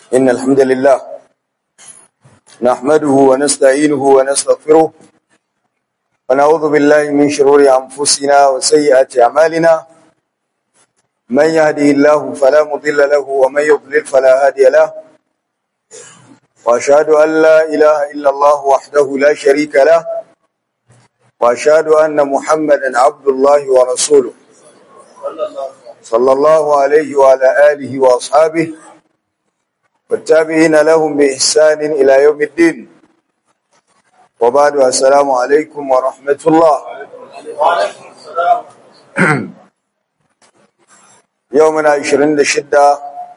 إن الحمد لله نحمده ونستعينه ونستغفره ونعوذ بالله من شرور أنفسنا وسيئات أعمالنا من يهده الله فلا مضل له ومن يضلل فلا هادي له وأشهد أن لا إله إلا الله وحده لا شريك له وأشهد أن محمدا عبد الله ورسوله صلى الله عليه وعلى آله وأصحابه والتابعين لهم بإحسان إلى يوم الدين وبعد السلام عليكم ورحمة الله يومنا عشرين لشدة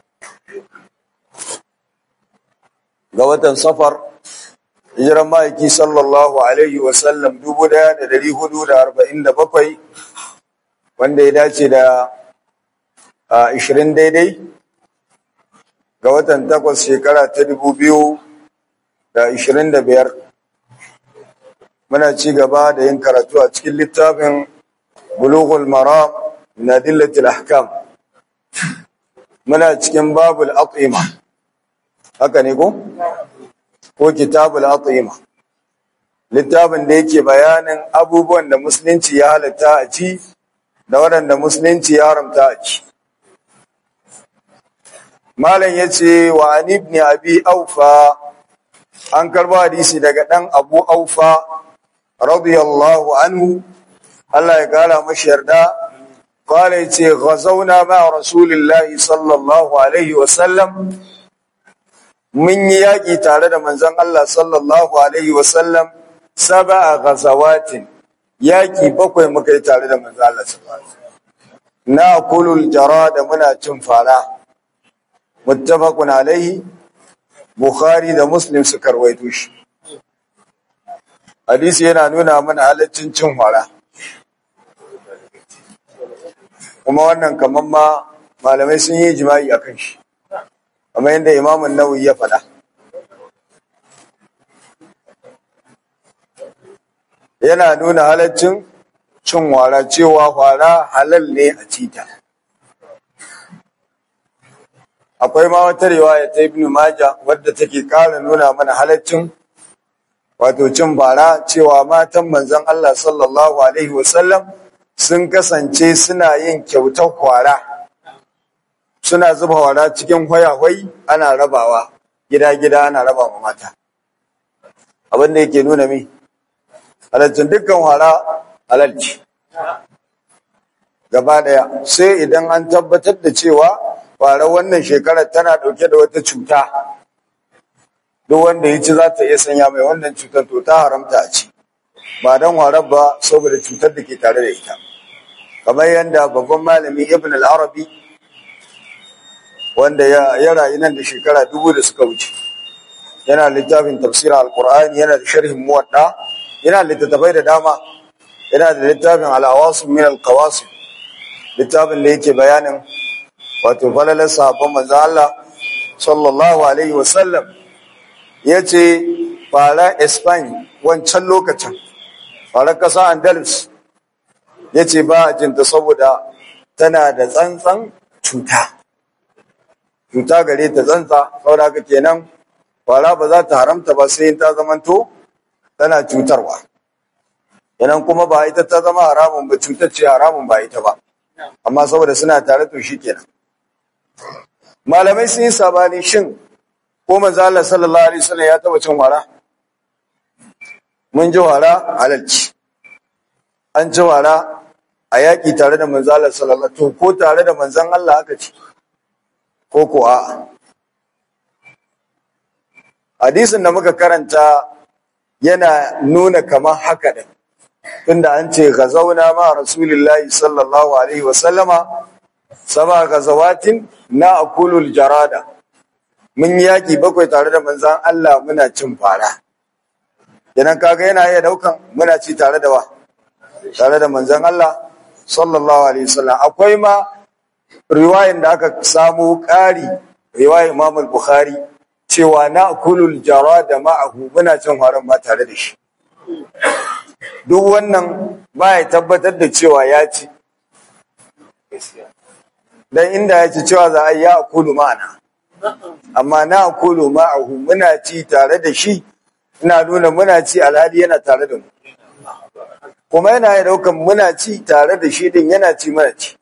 قوة صفر hijiran ma'aiki sallallahu alaihi wasallam dubu daya da dari hudu da arba'in da bakwai wanda ya dace da ashirin daidai ga watan takwas shekara ta dubu biyu da ashirin da biyar muna ci gaba da yin karatu a cikin littafin bulughul maram na dillatil ahkam muna cikin babul aqima haka ne ko ko kitabul atima littafin da yake bayanin abubuwan da musulunci ya halatta a ci da waɗanda musulunci ya haramta a ci malam yace wa an ibn abi aufa an karba hadisi daga dan abu aufa radiyallahu anhu Allah ya kara mashi yarda قال يتي غزونا مع رسول الله صلى الله عليه وسلم mun yi yaƙi tare da manzon Allah sallallahu Alaihi wasallam saba a gazawatin yaƙi bakwai muka yi tare da manzon Allah sallallahu na kulul jara da muna cin fara muttafaqun alaihi bukhari da muslim su karwaito shi hadisi yana nuna mana halaccin cin fara kuma wannan kaman ma malamai sun yi jima'i akan shi kamar yadda imamun nawawi ya faɗa yana nuna halaccin cin wara cewa wara halal ne a cita akwai ma wata riwaya ta ibnu maja wadda take ƙara nuna mana halaccin wato cin bara cewa matan manzon Allah sallallahu alaihi wasallam sun kasance suna yin kyautar kwara suna zuba wara cikin hwayahwai ana rabawa gida-gida ana raba ma mata abin da yake nuna mi halaccin dukkan wara halalci gaba daya sai idan an tabbatar da cewa wara wannan shekarar tana dauke da wata cuta duk wanda ya ci za ta iya sanya mai wannan cutar to ta haramta a ci ba don warar ba saboda cutar da ke tare da ita kamar yadda babban malami ibn al-arabi wanda ya rayu nan da shekara dubu da suka wuce yana littafin tafsirin alkur'ani yana da sharhin muwadda yana littattafai da dama yana da littafin al'awasu min alqawasim littafin da yake bayanin wato falalar sahabban manzo Allah sallallahu alaihi wasallam yace fara Spain wancan lokacin fara kasa Andalus yace ba a jinta saboda tana da tsantsan cuta cuta gare ta tsantsa saboda haka kenan fara ba za ta haramta ba sai ta zamanto tana cutarwa kenan kuma ba ita ta zama haramun ba cutar ce haramun ba ita ba amma saboda suna tare to shi kenan malamai sun yi sabani shin ko manzo Allah sallallahu alaihi wasallam ya taba cin wara mun ji wara halalci an ci wara a yaƙi tare da manzo Allah sallallahu alaihi wasallam to ko tare da manzon Allah aka ci ko ko a hadisin da muka karanta yana nuna kamar haka din tunda an ce gazauna ma rasulullahi sallallahu alaihi wasallama saba gazawatin na akulul jarada mun yaki bakwai tare da manzan Allah muna cin fara idan kaga yana iya daukan muna ci tare da wa tare da manzan Allah sallallahu alaihi wasallam akwai ma riwayan da aka samu ƙari riwayar Imam al-Bukhari cewa na kulul jarada ma'ahu muna cin haram ma tare da shi duk wannan ba ya tabbatar da cewa ya ci dan inda ya ci cewa za a yi ya kulu ma'ana amma na akulu ma'ahu muna ci tare da shi ina nuna muna ci alhali yana tare da mu kuma yana ya daukan muna ci tare da shi din yana ci mana ci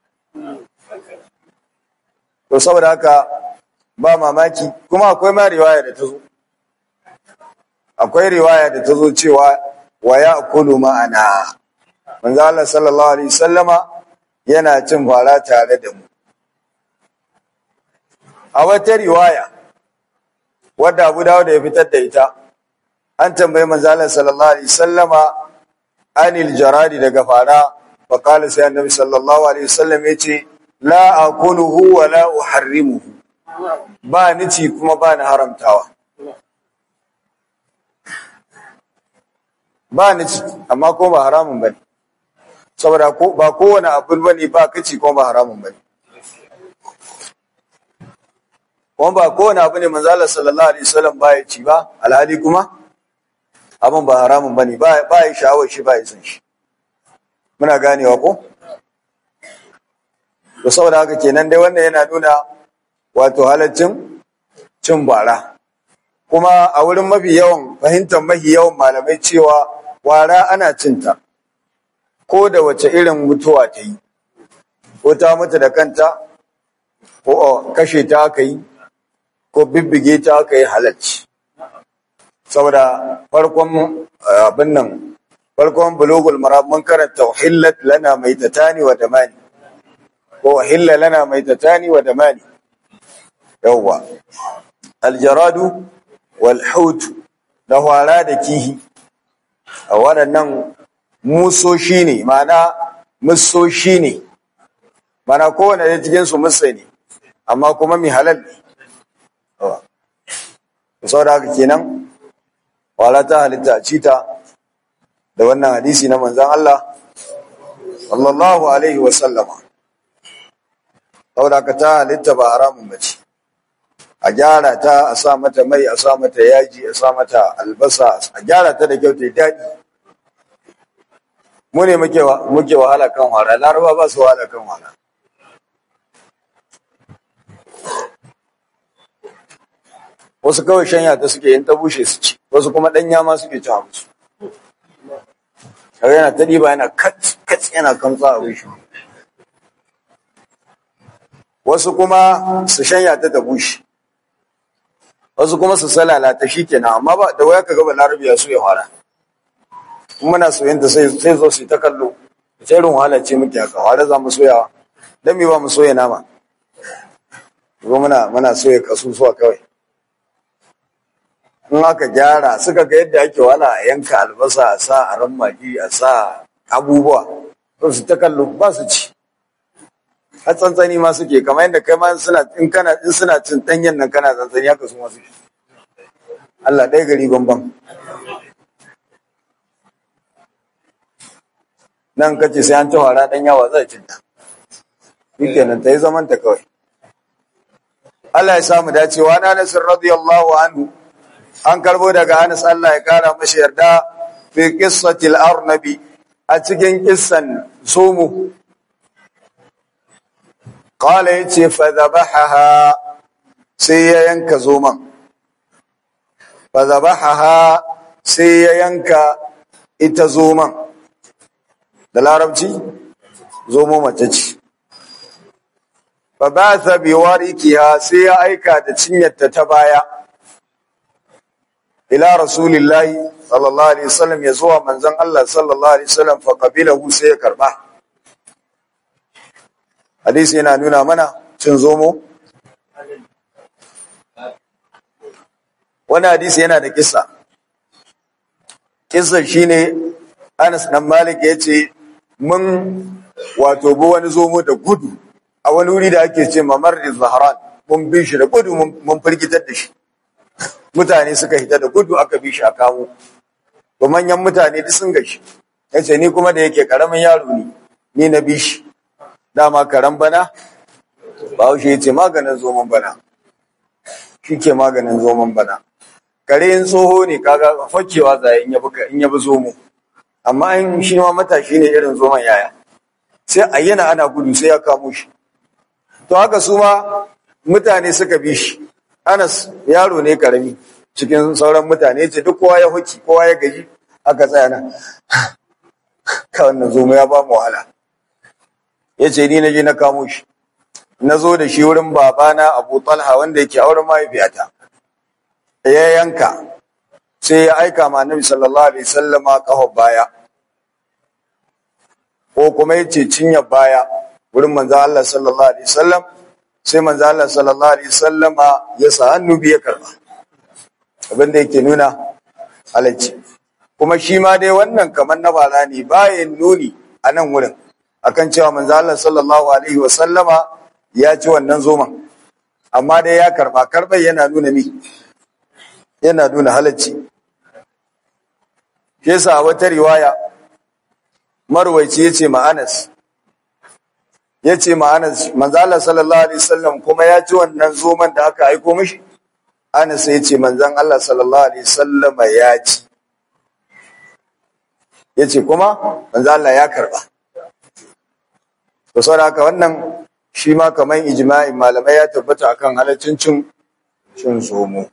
to saboda haka ba mamaki kuma akwai ma riwaya da ta zo akwai riwaya da ta zo cewa wa ya akulu ma'ana manzo Allah sallallahu alaihi wasallama yana cin fara tare da mu a wata riwaya wadda Abu Dawud ya fitar da ita an tambayi manzo Allah sallallahu alaihi wasallama anil jaradi daga fara fa qala sai annabi sallallahu alaihi wasallam yace la akuluhu wa la uharrimuhu ba ni ci kuma ba ni haramtawa ba ni ci amma ko ba haramun bane saboda ko ba kowane abu bane ba kaci ko ba haramun bane kuma ba kowane abu ne manzo Allah sallallahu alaihi wasallam ba ya ci ba alhali kuma abin ba haramun bane ba ba ya sha'awar shi ba ya san shi muna ganewa ko to saboda haka kenan dai wannan yana nuna wato halaccin cin bara kuma a wurin mafi yawan fahimtar mafi yawan malamai cewa wara ana cinta ko da wace irin mutuwa ta yi ko ta mutu da kanta ko kashe ta aka yi ko bibbige ta aka yi halacci saboda farkon abin nan farkon bulugul marab mun karanta uhillat lana maitatani wa damani ko uhilla lana maitatani wa damani yawwa aljaradu wal hut da hwara da kihi a waɗannan musoshi ne mana musoshi ne mana kowane da cikin su musa ne amma kuma mai halal ne saboda haka kenan wala ta halitta a cita da wannan hadisi na manzan Allah sallallahu alaihi wa sallama saboda ka ta halitta ba haramun bace a gyara ta a sa mata mai a sa mata yaji a sa mata albasa a gyara ta da kyau ta daɗi mu ne muke muke wahala kan wara laraba ba su wahala kan wara wasu kawai shanya ta suke yin ta bushe su ci wasu kuma ɗanya ma suke ci musu kaga yana ta ɗiba yana kat kat yana kamsa a bushe wasu kuma su shanya ta ta bushe wasu kuma su salala ta shi kenan amma ba da waya ka gaba larabiya su ya fara kuma muna soyanta sai sai zo su ta kallo sai irin wahala ce muke haka ware za mu soyawa dan me ba mu soya nama ko muna muna soya kasusuwa kawai in aka gyara suka ga yadda ake wala a yanka albasa a sa a ran magi a sa abubuwa to su ta kallo ba su ci har tsantsani ma suke kamar yadda kai ma suna in kana in suna cin danyen nan kana tsantsani haka su ma suke Allah ɗaya gari bambam nan kace sai an ci wara dan yawa zai cin ta shikenan ta yi zaman ta kawai Allah ya samu dacewa na Nasir radiyallahu anhu an karbo daga Anas Allah ya kara mashi yarda fi qissatil arnabi a cikin kissan sumu qala yace fa dhabahaha sai ya yanka zoman fa dhabahaha sai ya yanka ita zoman da larabci zomo mace ce fa ba'atha bi warikiha sai ya aika da cinyarta ta baya ila rasulillahi sallallahu alaihi wasallam ya zuwa manzon Allah sallallahu alaihi wasallam fa qabilahu sai ya karba hadisi yana nuna mana cin zomo wani hadisi yana da kissa kissa shine Anas dan Malik yace mun wato bo wani zomo da gudu a wani wuri da ake ce mamar zahran mun bi shi da gudu mun firgitar da shi mutane suka hita da gudu aka bi shi a kawo to manyan mutane duk sun gashi yace ni kuma da yake karamin yaro ne ni na bi shi dama karan bana bahaushe yace maganin zoman bana shike maganin zoman bana kare in tsoho ne kaga fakewa zai in yabi in yabi zomo amma in shi ma matashi ne irin zoman yaya sai ayyana ana gudu sai ya kamo shi to haka su ma mutane suka bi shi Anas yaro ne karami cikin sauran mutane ce duk kowa ya huki kowa ya gaji aka tsaya nan ka wannan zomo ya ba mu wahala ya ce ni na je na kamo shi na zo da shi wurin babana abu talha wanda yake auren mahaifiyata ya yanka sai ya aika ma annabi sallallahu alaihi sallama kafa baya ko kuma ya ce cinya baya wurin manzo Allah sallallahu alaihi sallam sai manzo Allah sallallahu alaihi sallama ya sa hannu biya karba abin da yake nuna halacci kuma shi ma dai wannan kamar na bara ne bayan nuni a nan wurin akan cewa manzo Allah sallallahu alaihi wa sallama ya ci wannan zoman amma dai ya karba karban yana nuna mi yana nuna halacci shi yasa a wata riwaya marwaici yace ma Anas yace ma Anas manzo Allah sallallahu alaihi wasallam kuma ya ci wannan zoman da aka aiko mishi Anas yace manzon Allah sallallahu alaihi wasallam ya ci yace kuma manzo Allah ya karba to saboda haka wannan shi ma kamar ijma'in malamai ya tabbata akan halaccin cin cin zomo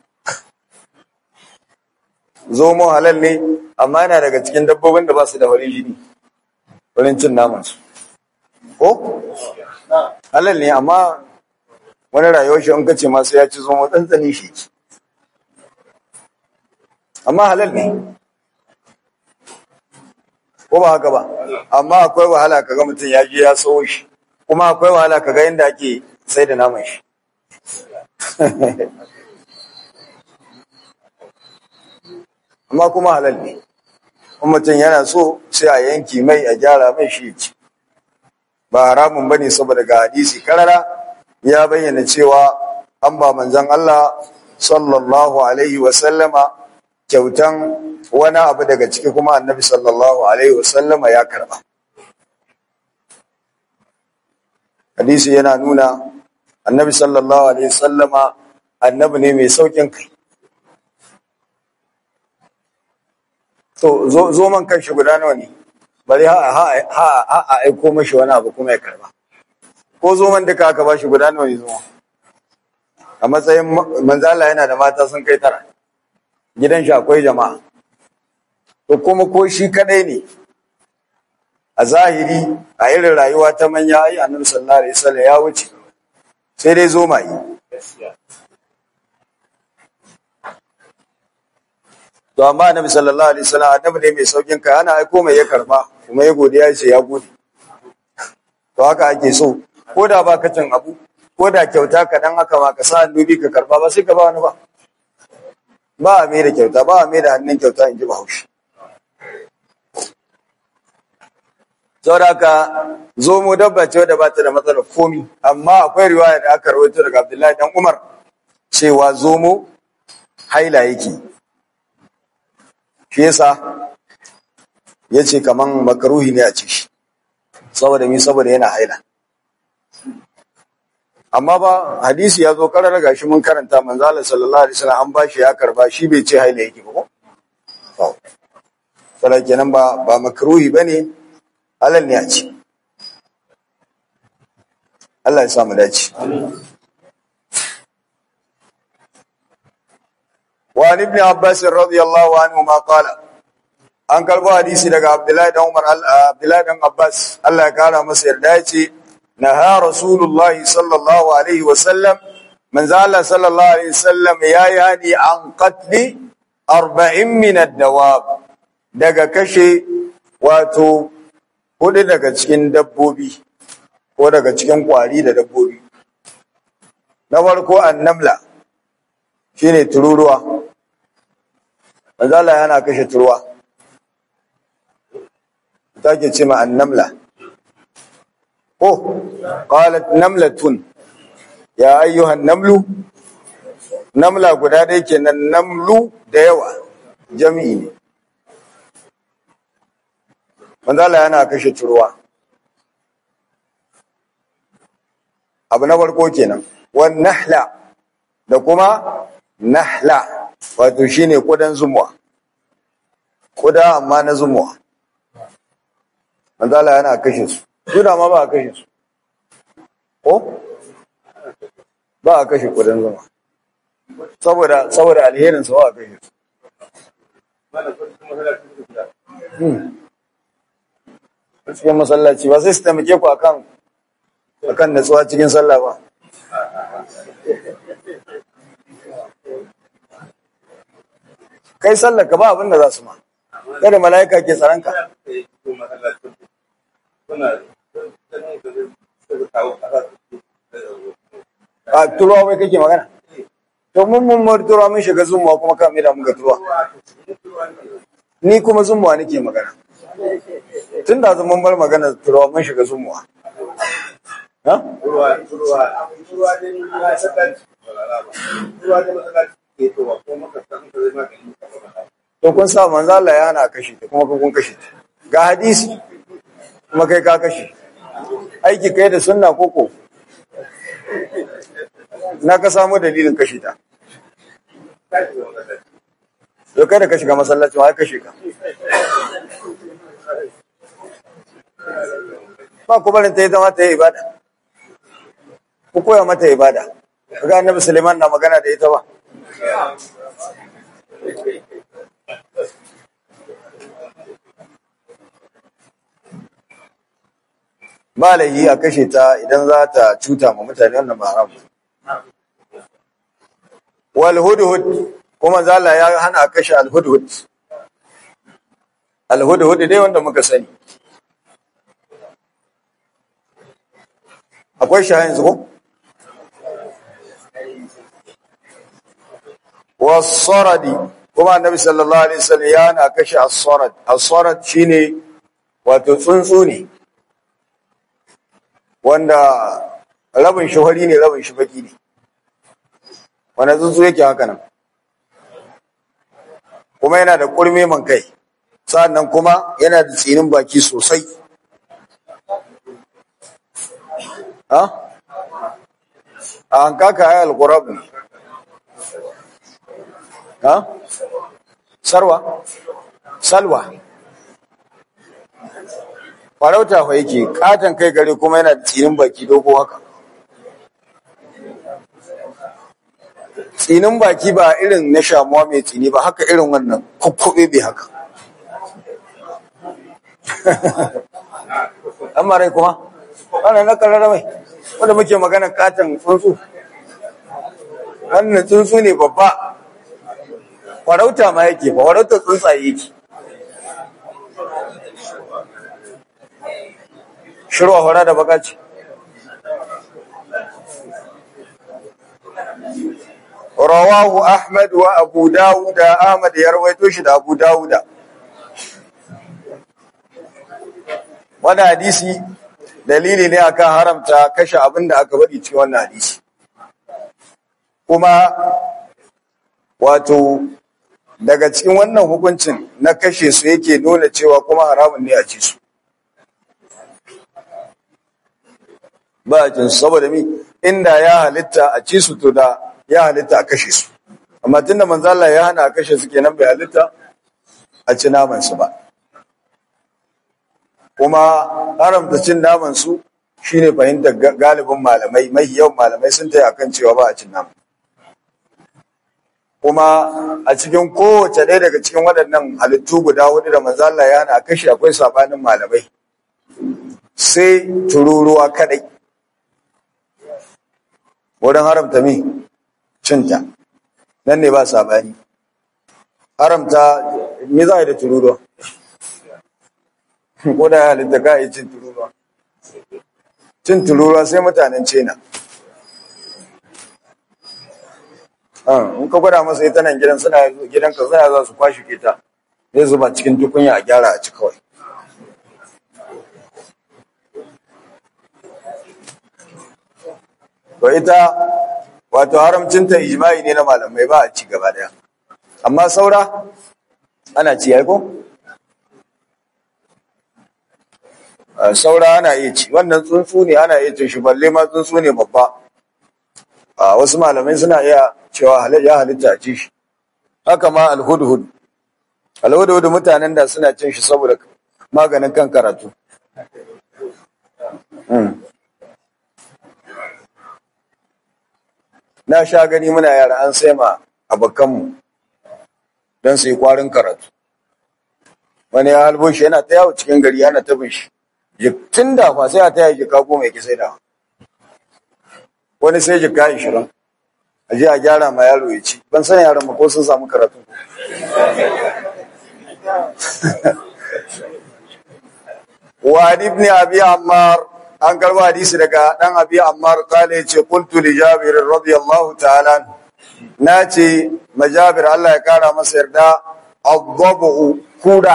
zomo halal ne amma yana daga cikin dabbobin da ba su da wani jini wurin cin namansu ko halal ne amma wani rayuwar shi in kace masu ya ci zomo tsantsani shi ci amma halal ne ko ba haka ba amma akwai wahala kaga mutum ya je ya sawo shi kuma akwai wahala kaga inda ake sai da naman shi amma kuma halal ne in mutum yana so sai a yanki mai a gyara mai shi ci ba haramun bane saboda ga hadisi karara ya bayyana cewa an ba manzon Allah sallallahu alaihi wa sallama kyautan wani abu daga ciki kuma annabi sallallahu alaihi wa sallama ya karba hadisi yana nuna annabi sallallahu alaihi wa sallama annabi ne mai saukin kai To, zo man kanshi guda nawa ne, bari ha a aiko mashi wani abu kuma ya karba. Ko zo man duka aka bashi guda nawa ne zuwa. A matsayin manzala yana da mata sun kai tara, gidan shi akwai jama'a. To kuma ko shi kadai ne, a zahiri a irin rayuwa ta manya ai annabi sallallahu alaihi wasallam ya wuce. Sai dai zo mai. to amma annabi sallallahu alaihi wasallam annabi ne mai saukin kai ana aiko mai ya karba kuma ya godiya ya ce ya gode to haka ake so ko da ba ka cin abu ko da kyauta ka dan haka ma ka sa dubi ka karba ba sai ka ba wani ba ba a mai da kyauta ba a mai da hannun kyauta in ji bahaushe saboda haka zomo dabba ce wadda ba ta da matsalar komi amma akwai riwaya da aka rawaito daga abdullahi dan umar cewa zomo haila yake shi yasa ya ce kaman makaruhi ne a ci shi saboda mi saboda yana haila amma ba hadisi ya zo karar gashi mun karanta manzala sallallahu alaihi wasallam an bashi ya karba shi bai ce haila yake ba ko saboda kenan ba ba makruhi bane halal ne a ci Allah ya samu dace وعن ابن عباس رضي الله عنهما قال an karbo hadisi daga Abdullahi dan Umar Abdullahi dan Abbas Allah ya kara masa yarda yace naha Rasulullah sallallahu alaihi wa sallam manzo Allah sallallahu alaihi wasallam yayi hani an qatli 40 min ad-dawab daga kashe wato hudu daga cikin dabbobi ko daga cikin kwari da dabbobi na farko annamla shine tururuwa manzo Allah yana kashe turuwa take ce ma annamla oh qalat namlatun ya ayyuhan namlu namla guda da yake nan namlu da yawa jami'i ne manzo Allah yana kashe turuwa abu na farko kenan wan nahla da kuma nahla wato shine kudan zumuwa kuda amma na zumuwa manzo Allah yana kashe su Suna ma ba a kashe su ko ba a kashe kudin zuma saboda saboda alherin sa ba a kashe su Hmm. cikin masallaci ba sai su taimake ku akan akan natsuwa cikin sallah ba kai sallar ka ba abin da za su ma kada mala'ika ke tsaron ka a turuwa wai kake magana to mun mun mar turuwa mun shiga zumuwa kuma ka mai da mun ga turuwa ni kuma zumuwa nake magana tun da mun bar magana turuwa mun shiga zumuwa ha to kun sa manzo Allah ya hana kashe ta kuma kun kashe ta ga hadisi kuma kai ka kashe aiki kai da sunna koko na ka samu dalilin kashe ta to kai da ka shiga masallaci wa kashe ka ba ku barin ta yi zama ta yi ibada ku koya mata ibada ga annabi Suleiman na magana da ita ba ba laifi a kashe ta idan za ta cuta ma mutane wannan ba haram wal hudhud kuma zala ya hana a kashe al hudhud al hudhud dai wanda muka sani akwai shi yanzu ko wasaradi kuma annabi sallallahu alaihi wasallam ya hana kashe as-sarad as-sarad shine wato tsuntsu ne wanda rabin shi hori ne rabin shi baki ne wanda tsuntsu yake haka nan kuma yana da kurme man kai sa'annan kuma yana da tsinin baki sosai ha a hankaka ya alkurab ne ha sarwa salwa farauta fa yake katon kai gare kuma yana da tsinin baki dogo haka tsinin baki ba irin na shamuwa mai tsini ba haka irin wannan kukkube bai haka amma rai kuma wannan na karara mai wanda muke magana katon tsuntsu wannan tsuntsu ne babba farauta ma yake ba farauta tsuntsaye yake shirwa hora da baka ce rawahu ahmad wa abu dawuda ahmad ya rawaito shi da abu dawuda wani hadisi dalili ne akan haramta kashe abin da aka bari cikin wannan hadisi kuma wato daga cikin wannan hukuncin na kashe su yake nuna cewa kuma haramun ne a ci su ba a cin saboda mi inda ya halitta a ci su to da ya halitta a kashe su amma tunda manzo Allah ya hana a kashe su kenan bai halitta a ci naman su ba kuma haramta cin naman su shine fahimtar galibin malamai mai yawan malamai sun tayi akan cewa ba a cin naman kuma a cikin kowace ɗaya daga cikin waɗannan halittu guda hudu da manzo Allah ya hana a kashe akwai sabanin malamai sai tururuwa kadai wurin haramta mi cinta nan ne ba sabani haramta me za a yi da tururuwa ko da ya halitta ka yi cin tururuwa cin tururuwa sai mutanen cena in ka gwada masa ita nan gidan suna gidanka suna za su kwashe ke ta zai zuba cikin tukunya a gyara a ci kawai to ita wato haramcinta ijma'i ne na malamai ba a ci gaba daya amma saura ana ci ko saura ana iya ci wannan tsuntsu ne ana iya cin shi balle ma tsuntsu ne babba a wasu malamai suna iya cewa ya halitta a ci shi haka ma alhudhud alhudhud mutanen da suna cin shi saboda maganin kan karatu na sha gani muna yara an sai ma abokanmu don su yi kwarin karatu wani ya halbo shi yana ta yawo cikin gari yana ta bin shi tun da fa sai a ta yi jika goma ya ki sai da wani sai jika ishirin a je a gyara ma yaro ya ci ban san yaran ma ko sun samu karatu wa ibn abi ammar an karba hadisi daga dan abi ammar kale yace qultu li jabir radiyallahu ta'ala nace majabir Allah ya kara masa yarda adhabu kuda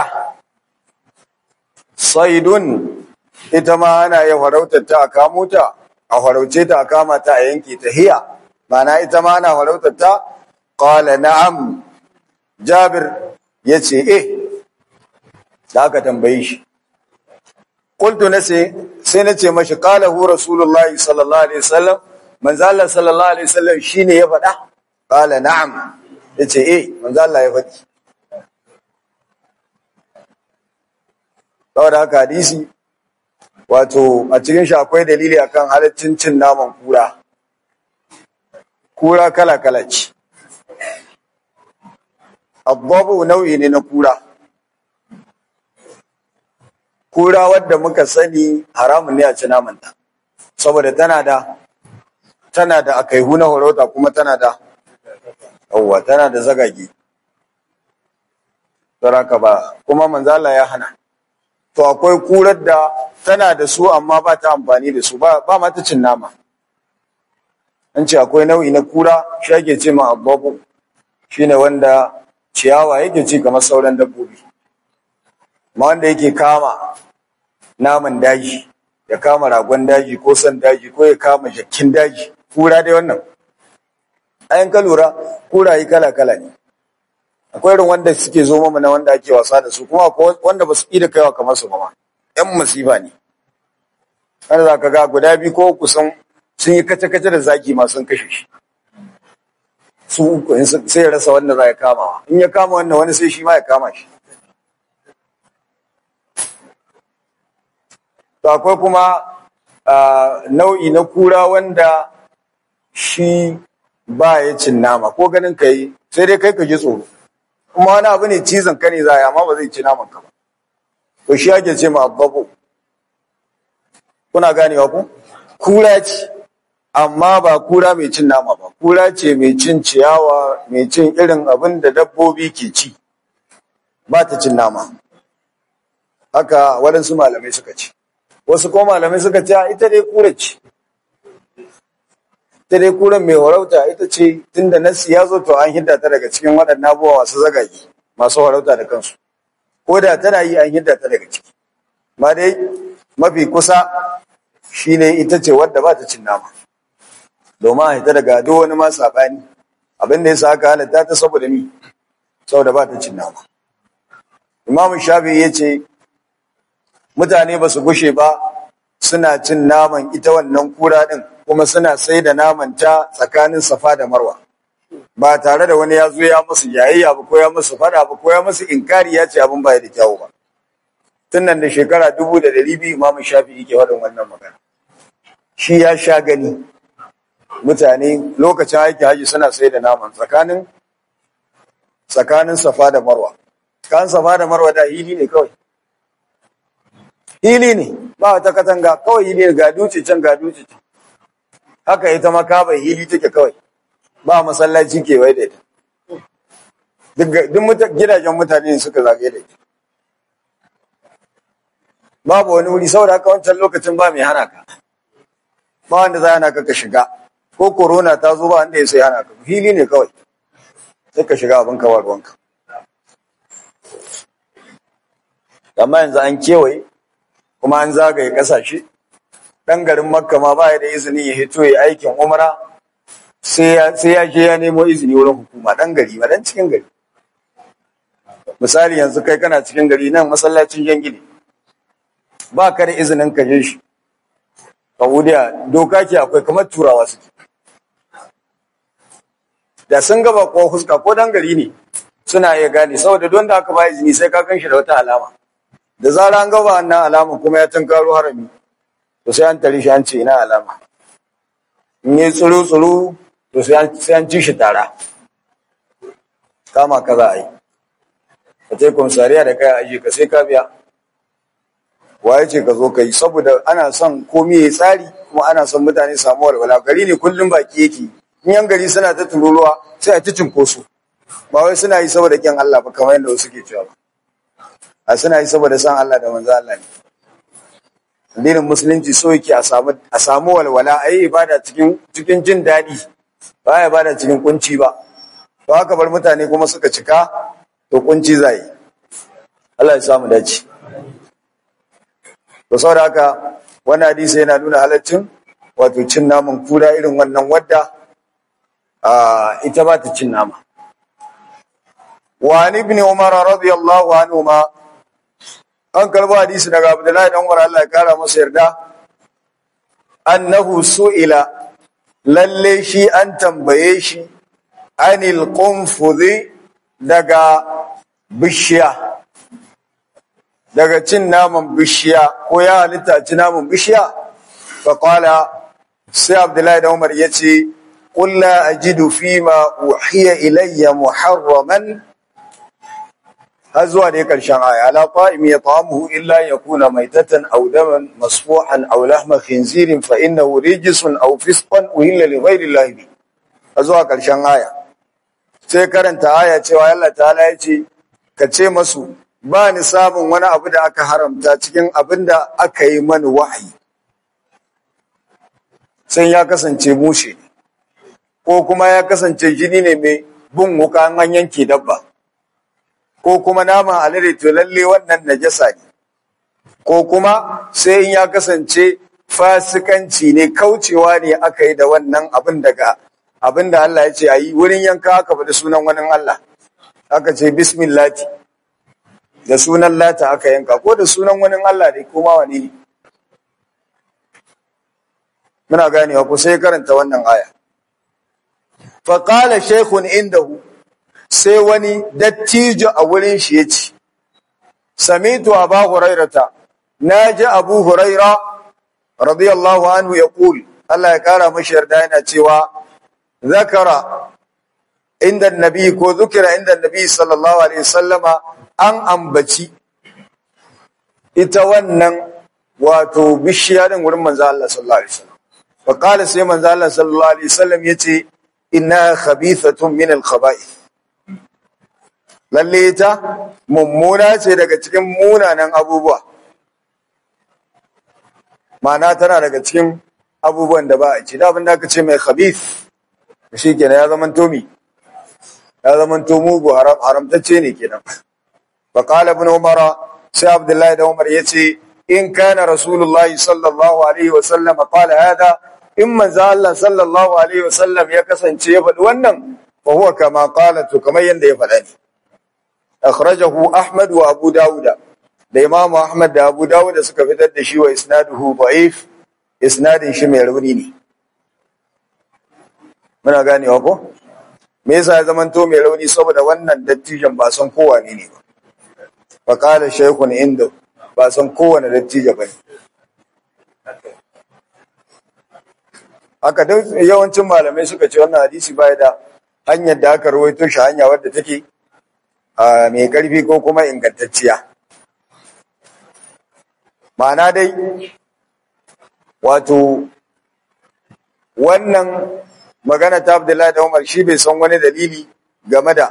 saidun ita ma ana ya farautar ta a kamo ta a farauce ta a kama ta a yanke ta hiya mana ita ma ana farautar ta qala na'am jabir yace eh da aka tambaye shi qultu nace sai nace mashi qala hu rasulullahi sallallahu alaihi wasallam manzo Allah sallallahu alaihi wasallam shine ya faɗa qala na'am yace eh manzo Allah ya faɗi saboda haka hadisi wato a cikin shi akwai dalili akan halaccin cin naman kura kura kala kala ce abbabu nau'i ne na kura kura wadda muka sani haramun ne a ci namanta saboda tana da tana da akaihu na horota kuma tana da yawwa tana da zagage saraka ba kuma manzala ya hana to akwai kurar da tana da su amma ba ta amfani da su ba ba ma ta cin nama an ce akwai nau'i na kura shi ake ce ma abubu shine wanda ciyawa yake ci kamar sauran dabbobi ma wanda yake kama naman daji ya kama ragon daji ko san daji ko ya kama jakkin daji kura dai wannan ayan ka lura kuraye kala kala ne akwai irin wanda suke zo mana na wanda ake wasa da su kuma akwai wanda ba su da kaiwa kamar su ba ma yan masifa ne wanda za ka ga guda biyu ko uku sun sun yi kace-kace da zaki ma sun kashe shi su uku sai ya rasa wanda za ya kama in ya kama wannan wani sai shi ma ya kama shi to akwai kuma nau'i na kura wanda shi ba ya cin nama ko ganin ka yi sai dai kai ka ji tsoro kuma wani abu ne cizon ka ne za a yi amma ba zai ci naman ka ba to shi ake ce ma abbabo kuna ganewa ku kura ce amma ba kura mai cin nama ba kura ce mai cin ciyawa mai cin irin abin da dabbobi ke ci ba ta cin nama haka waɗansu malamai suka ce wasu ko malamai suka ce ita dai kura ce ita dai kuran mai warauta ita ce tunda nasi ya zo to an hidda ta daga cikin waɗannan abubuwa masu zagage masu warauta da kansu ko da tana yi an hidda ta daga ciki ma dai mafi kusa shine ita ce wadda ba ta cin nama domin a hita daga duk wani ma saɓani abin da ya sa aka halatta ta saboda ni saboda ba ta cin nama imam shafi ya ce mutane ba su gushe ba suna cin naman ita wannan kura din kuma suna sai da naman ta tsakanin safa da marwa ba tare da wani ya zo ya musu yayayya ba ko ya musu fada ba ko ya musu inkari ya ce abin baya da kyawu ba tun nan da shekara dubu da ɗari biyu imamu shafi ke faɗin wannan magana shi ya sha gani mutane lokacin aiki haji suna sai da naman tsakanin tsakanin safa da marwa tsakanin safa da marwa da hili ne kawai hili ne ba wata katanga kawai hili ne ga duce can ga duce can haka ita ma bai hili take kawai ba masallaci kewaye da ita duk gidajen mutane suka zagaye da ita babu wani wuri saboda haka wancan lokacin ba mai hana ka ba wanda za hana ka ka shiga ko corona ta zo ba wanda ya sai hana ka hili ne kawai sai ka shiga abin kawar ruwanka amma yanzu an kewaye kuma an zagaye kasashe ɗan garin makka ma ba ya da izini ya hito ya aikin umara sai ya je ya nemo izini wurin hukuma ɗan gari ba ɗan cikin gari misali yanzu kai kana cikin gari nan masallacin jangili ba ka da izinin ka je shi Saudiya doka ke akwai kamar turawa suke da sun gaba ko fuska ko dan gari ne suna iya gane saboda don da aka ba izini sai ka kan shi da wata alama da zara an gaba wannan alama kuma ya tunkaro harami to sai an tare shi an ce ina alama in yi tsuru tsuru to sai an ci shi tara kama ka za a yi ka ce komisariya da kai aji ka sai ka biya waye ce ka zo ka yi saboda ana son komi ya tsari kuma ana son mutane samu walwala gari ne kullum baki yake in yan gari suna ta tururuwa sai a ci cinkoso ba wai suna yi saboda kyan Allah ba kamar yadda wasu ke cewa ba a suna yi saboda san Allah da manzo Allah ne addinin musulunci so yake a samu a samu walwala a yi ibada cikin cikin jin daɗi ba ya ibada cikin kunci ba ba haka bar mutane kuma suka cika to kunci zai Allah ya samu dace to saboda haka wannan hadisi yana nuna halaccin wato cin naman kura irin wannan wadda ita ba ta cin nama wa ibn umar radiyallahu anhuma an karbo hadisi daga abdullahi dan umar Allah ya kara masa yarda annahu su'ila lalle shi an tambaye shi anil qunfudhi daga bishiya daga cin naman bishiya ko ya halitta ci naman bishiya fa qala sai abdullahi dan umar yace qul la ajidu fima uhiya ilayya muharraman har zuwa dai karshen aya ala ta'imi yat'amuhu illa yakuna maitatan aw daman masfuhan aw lahma khinzirin fa innahu rijsun aw fisqan uhilla li ghayri llahi har zuwa karshen aya sai karanta aya cewa Allah ta'ala ya ce ka ce masu ba ni samun wani abu da aka haramta cikin abin da aka yi mani wahayi sai ya kasance mushe ko kuma ya kasance jini ne mai bin wuka an yanke dabba ko kuma naman alade to lalle wannan najasa ne ko kuma sai in ya kasance fasikanci ne kaucewa ne aka yi da wannan abin daga abin da Allah ya ce a yi wurin yanka aka faɗi sunan wani Allah aka ce bismillati da sunan lata aka yanka ko da sunan wani Allah ne kuma wani ne muna ganewa ko sai karanta wannan aya faƙala shekun indahu sai wani dattijo a wurin shi ya ce, Samitu Aba Hurairata, na ji Abu Huraira, radiyallahu anhu ya ƙul, Allah ya ƙara mashi yarda yana cewa, Zakara inda nabi ko zukira inda nabi sallallahu Alaihi sallama an ambaci ita wannan wato bishiya din wurin manzo Allah sallallahu Alaihi wasallam. Faƙala sai manzo Allah sallallahu Alaihi wasallam ya ce, Inna khabithatun min al-khaba'ith. lalle ita mummuna ce daga cikin munanan abubuwa ma'ana tana daga cikin abubuwan da ba a ci da abin da aka ce mai khabith shi kenan ya zaman tomi ya zaman to mugu haramtacce ne kenan fa qala ibn umar sai abdullahi da umar yace in kana rasulullahi sallallahu alaihi wa sallam qala hada in manzo Allah sallallahu alaihi wa sallam ya kasance ya faɗi wannan fa huwa kama qala to kamar yanda ya faɗa ne akhrajahu ahmad wa abu dauda da imam ahmad da abu dauda suka fitar da shi wa isnaduhu da'if isnadin shi mai rauni ne muna ganewa ko me yasa ya zamanto mai rauni saboda wannan dattijan ba san kowa ne ne ba fa qala shaykhun inda ba san kowane dattijo ba haka duk yawancin malamai suka ce wannan hadisi baya da hanyar da aka rawaito shi hanya wadda take mai ƙarfi ko kuma ingantacciya. Ma'ana dai, wato, wannan magana ta Abdullahi da Umar shi bai san wani dalili game da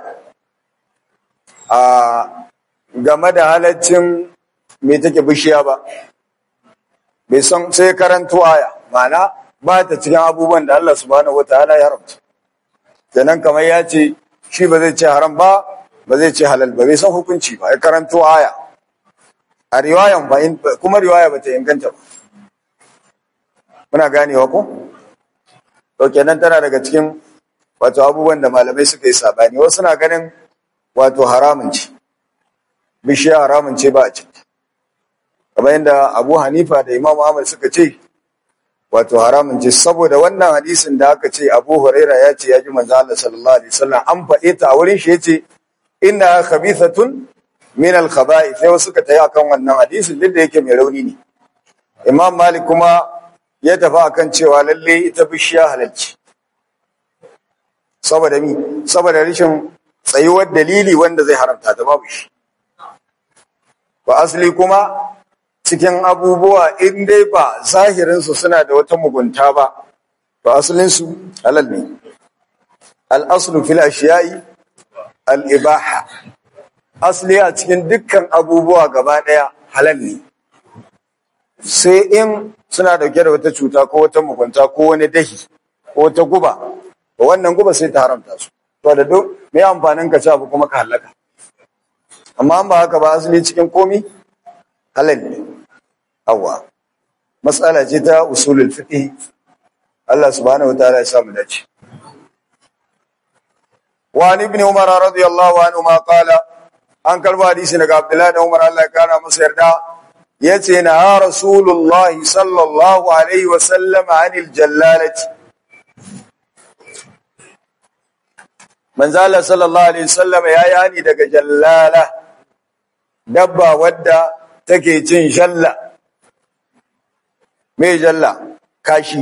game da halaccin mai take bishiya ba. Bai san sai karanto aya, ma'ana ba ta cikin abubuwan da Allah subhanahu wa ta'ala ya haramta. Kenan kamar ya ce, shi ba zai ce haram ba, ba zai ce halal ba bai san hukunci ba ya karanto aya a riwayan ba kuma riwaya ba ta inganta ba muna ganewa ko to kenan tana daga cikin wato abubuwan da malamai suka yi sabani wasu na ganin wato haramun ce bishiya haramun ce ba a ciki kamar yadda Abu Hanifa da Imam Ahmad suka ce wato haramun ce saboda wannan hadisin da aka ce Abu Huraira ya ce ya ji manzo Allah sallallahu alaihi wasallam an faɗe ta a wurin shi yace inna khabithatun min al-khaba'ith sai suka tayi akan wannan hadisin duk da yake mai rauni ne Imam Malik kuma ya tafi akan cewa lalle ita bishiya halalci saboda mi saboda rashin tsayuwar dalili wanda zai haramta ta babu shi ba asali kuma cikin abubuwa in dai ba zahirinsu suna da wata mugunta ba ba asalinsu halal ne al'aslu fil ashiya'i al'ibaha asali a cikin dukkan abubuwa gaba ɗaya halal ne sai in suna dauke da wata cuta ko wata mugunta ko wani dahi ko wata guba wannan guba sai ta haramta su to da duk me amfanin ka ci abu kuma ka halaka amma an ba haka ba asali cikin komi halal ne awwa matsala ce ta usulul fiqh Allah subhanahu wataala ya samu dace wa an ibn umar radiyallahu anhu ma qala an karba hadisi daga abdullahi da umar Allah ya kara masa yarda yace na rasulullahi sallallahu alaihi wa sallam anil jallalati manzo Allah sallallahu alaihi wasallam ya yani daga jallala dabba wadda take cin shalla me jalla kashi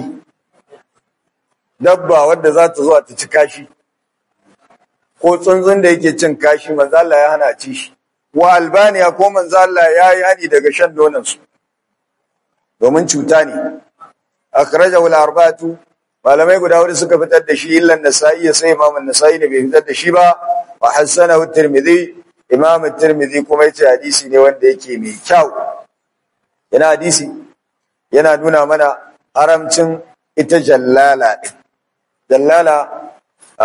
dabba wadda za ta zo ta ci kashi ko tsuntsun da yake cin kashi manzo Allah ya hana ci shi wa albaniya ko manzo Allah ya yi hani daga shan nonon su domin cuta ne akhrajahu al-arba'atu malamai guda hudu suka fitar da shi illan nasa'i sai imam an-nasa'i ne bai fitar da shi ba wa hasanahu at-tirmidhi imam at-tirmidhi kuma yace hadisi ne wanda yake mai kyau yana hadisi yana nuna mana haramcin ita jallala din jallala a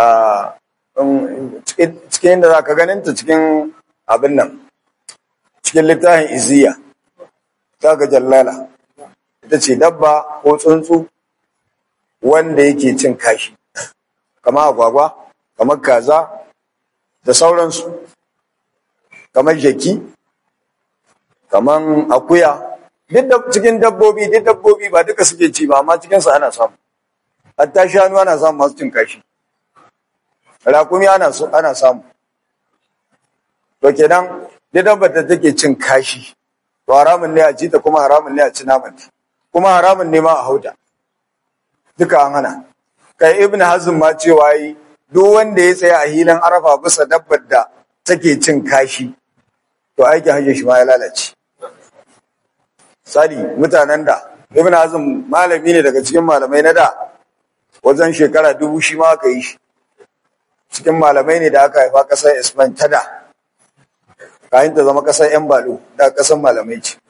cikin da zaka ganin ta cikin abin nan cikin littafin iziya zaka jallala ita ce dabba ko tsuntsu wanda yake cin kashi kamar agwagwa kamar kaza da sauransu kamar jaki kamar akuya duk cikin dabbobi duk dabbobi ba duka suke ci ba amma cikinsu ana samu hatta shanu ana samu masu cin kashi rakumi ana ana samu to kenan duk dabbar da take cin kashi to haramun ne a ci ta kuma haramun ne a ci namanta kuma haramun ne ma a hauta duka an hana kai ibn hazm ma cewa yi duk wanda ya tsaya a hilin arafa bisa dabbar da take cin kashi to aikin hajji shi ma ya lalace sali mutanen da ibn hazm malami ne daga cikin malamai na da wajen shekara dubu shi ma aka yi shi cikin malamai ne da aka haifa kasar Isman ta da kayan ta zama kasar yan balo da kasar malamai ce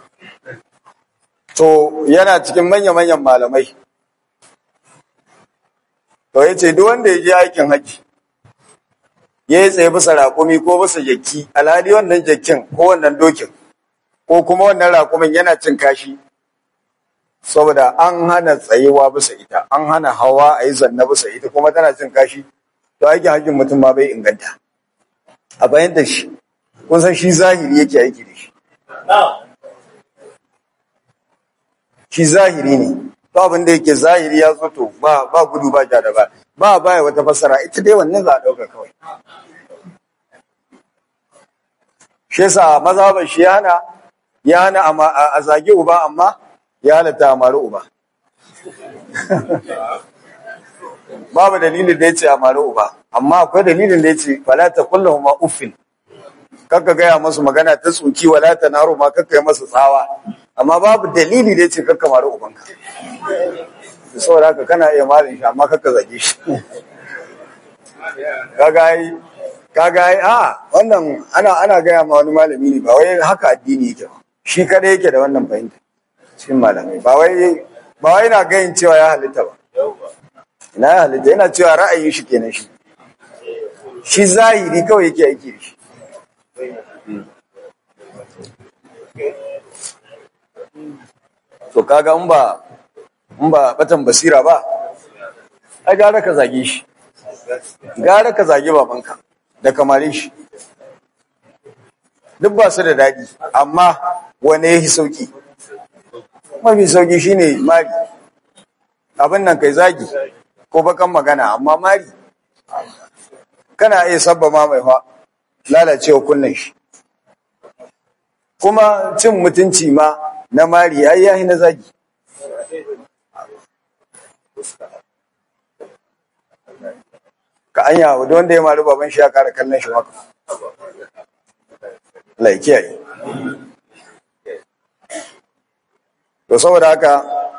to yana cikin manya-manyan malamai to ya ce duk wanda ya je aikin haji ya yi tsaye bisa raƙumi ko bisa jaki alhali wannan jakin ko wannan dokin ko kuma wannan raƙumin yana cin kashi saboda an hana tsayewa bisa ita an hana hawa a yi zanna bisa ita kuma tana cin kashi to aikin hajjin mutum ma bai inganta a bayan shi kun san shi zahiri yake aiki da shi shi zahiri ne to abin da yake zahiri ya zo to ba ba gudu ba ja da ba ba baya wata fassara ita dai wannan za a dauka kawai shi yasa mazhaban shi yana ya hana a zage uba amma ya halatta a mari uba babu dalilin da ya ce a mari uba amma akwai dalilin da ya ce fala ta kullahu ma uffin kakka gaya masu magana ta tsoki wala ta naro ma kakka yi masu tsawa amma babu dalili da ya ce kakka mari ubanka da saboda haka kana iya marin shi amma kakka zage shi kaga yi kaga yi a wannan ana ana gaya ma wani malami ne ba wai haka addini yake ba shi kada yake da wannan fahimta cikin malamai ba wai ba wai na gayin cewa ya halitta ba ina ya halitta yana cewa ra'ayin shi kenan shi shi zahiri kawai yake aiki da shi to kaga in ba in ba batan basira ba ai gara ka zage shi gara ka zage babanka da kamare shi duk ba su da daɗi amma wane ya sauki mafi sauki shine mari abin nan kai zagi ko bakan magana amma mari kana iya sabba ma mai fa lalacewa kunnen shi kuma cin mutunci ma na mari ai yahi na zagi anya wanda wanda ya mari baban shi ya kara kallon shi maka Allah ya kiyaye to saboda haka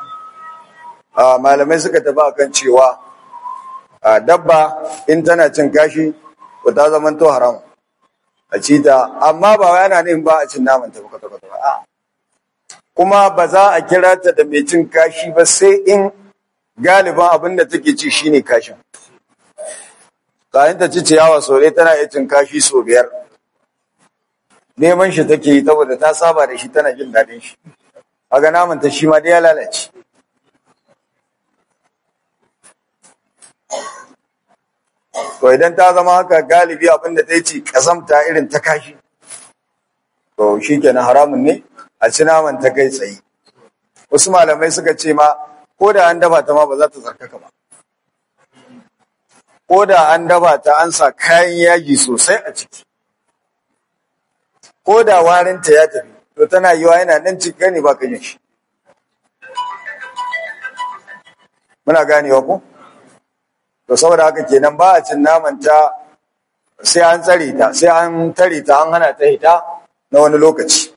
a malamai suka tafi akan cewa a dabba in tana cin kashi to ta zama to haram a ci ta amma ba wai ana nufin ba a cin naman ta kwata kwata ba a kuma ba za a kira ta da mai cin kashi ba sai in galiban abin da take ci shine kashin kayan ta ci ciyawa sau ɗaya tana iya cin kashi sau biyar neman shi take yi saboda ta saba da shi tana jin daɗin shi aga naman ta shi ma dai ya lalace to idan ta zama haka galibi abin da ta yi ci kazamta irin ta kashi to shi kenan haramun ne a ci naman ta kai tsaye wasu malamai suka ce ma ko da an dafa ta ma ba za ta tsarkaka ba ko da an dafa ta an sa kayan yaji sosai a ciki ko da warinta ya tafi to tana yiwa yana nan cikin gani ba ka yin shi muna ganewa ko to saboda haka kenan ba a cin naman ta sai an tsare ta sai an tare ta an hana ta hita na wani lokaci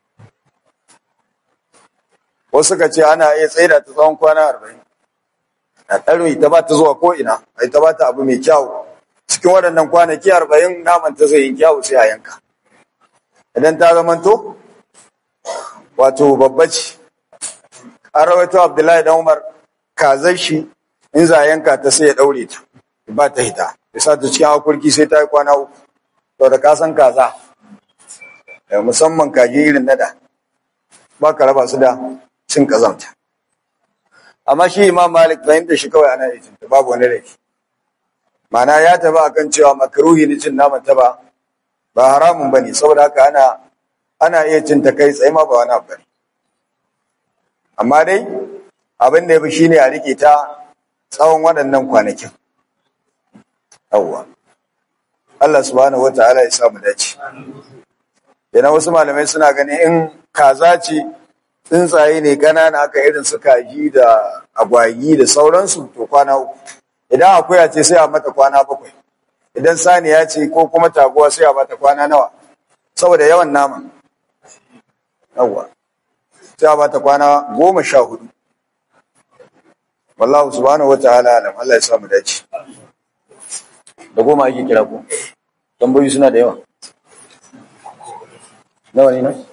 wasu ka ce ana iya tsaida ta tsawon kwana arba'in a ɗarmi ta ba ta zuwa ko'ina a ta ba ta abu mai kyawu cikin waɗannan kwanaki arba'in naman ta zai yi kyawu sai a yanka idan ta zamanto wato babba ce an rawaito abdullahi dan umar kazar shi in za a yanka ta sai ya ɗaure ta ba ta hita ya sa ta cikin hakurki sai ta yi kwana uku to da kasan kaza musamman kaji irin nada ba ka raba su da cin kazamta amma shi imam malik fahimta shi kawai ana cin ta babu wani laifi ma'ana ya taba akan cewa makaruhi ne cin naman ta ba ba haramun bane saboda haka ana ana iya cin ta kai tsaye ma ba wani abu bane amma dai abin da ya fi shine a rike ta tsawon waɗannan kwanakin yawwa Allah subhanahu wataala ya samu dace yana wasu malamai suna ganin in kaza ce tsuntsaye ne ƙanana aka irin su kaji da agwagi da sauransu to kwana uku idan akuya ce sai a mata kwana bakwai idan saniya ce ko kuma taguwa sai a mata kwana nawa saboda yawan nama yawwa sai a mata kwana goma sha hudu wallahu subhanahu wa ta'ala alam Allah ya sa mu dace da goma ake kira ko tambayoyi suna da yawa nawa ne nan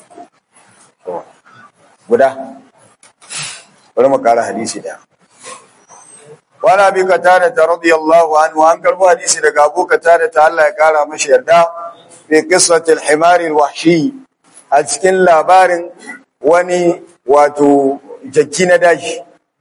guda bari mu kara hadisi da wala bi qatada radiyallahu anhu an karbo hadisi daga Abu Qatada ta Allah ya kara mashi yarda fi qissatil himar alwahshi a cikin labarin wani wato jakki na daji